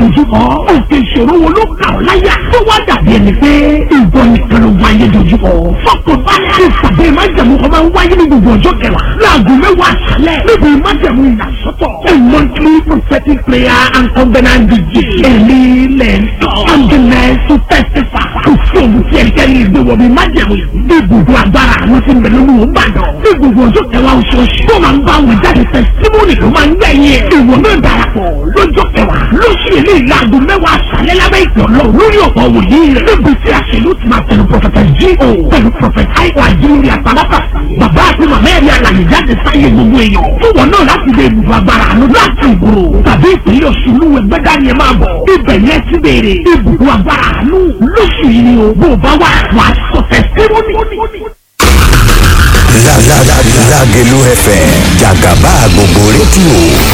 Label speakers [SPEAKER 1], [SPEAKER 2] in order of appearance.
[SPEAKER 1] dojúkọ òkè ìṣòro wo ló kà ọ́ láyà tó wá dàbí ẹni pé ìwọ nìkan ló wáyé dojúkọ fọkàn balẹ̀ ìpàdé májẹ̀mú kan máa ń wáyé ní gbogbo ọjọ́ kẹwàá láago mẹ́wàá àṣálẹ̀ níbi májẹ̀mú ìyàsọ́tọ̀ a monthly prophetic prayer and covenant vigil èmi lẹ̀ ń tọ́ ambulance to testify kò sí òun tí ẹnikẹ́ni ìgbéwọ̀ mi májẹ̀mú bí gbogbo agbára àwọn tí ń bẹ lórí òun bàdàn bí gbogbo ọjọ́ kẹwàá oṣooṣù tó máa ń bá àwọn jáde testimony ló máa ń gbẹ̀yìn ìwọ náà darapọ̀ lọ́jọ́ kẹwàá lóṣù ilé ìlàgò mẹ́wàá àṣálẹ́ lábẹ́ ìpè ọlọ́run lórí ọ̀pọ̀ wòlíì rẹ̀ níbi tí àṣẹlú ti máa tẹnu prọfẹtẹ G.O. pẹ̀lú prọfẹtẹ àìkú àjíǹde àtàlápà bàbá àti màmá ẹ̀rí àlàyé jáde sáyé gbogbo èèyàn fún wọn náà láti lè bùbù agbára àánú láti ìgboro tàbí ìpínlẹ̀ Ọ̀ṣun lúwẹ̀ gbẹ́dá ni ẹ máa bọ̀ ibẹ̀ yẹn ti béèrè ibùdó agbára àánú lóṣù yìí ni o bó o bá wà wà sọ tẹsítímọ́nì.
[SPEAKER 2] Lágẹ̀lú FM jàgàbá gbogbo rédíò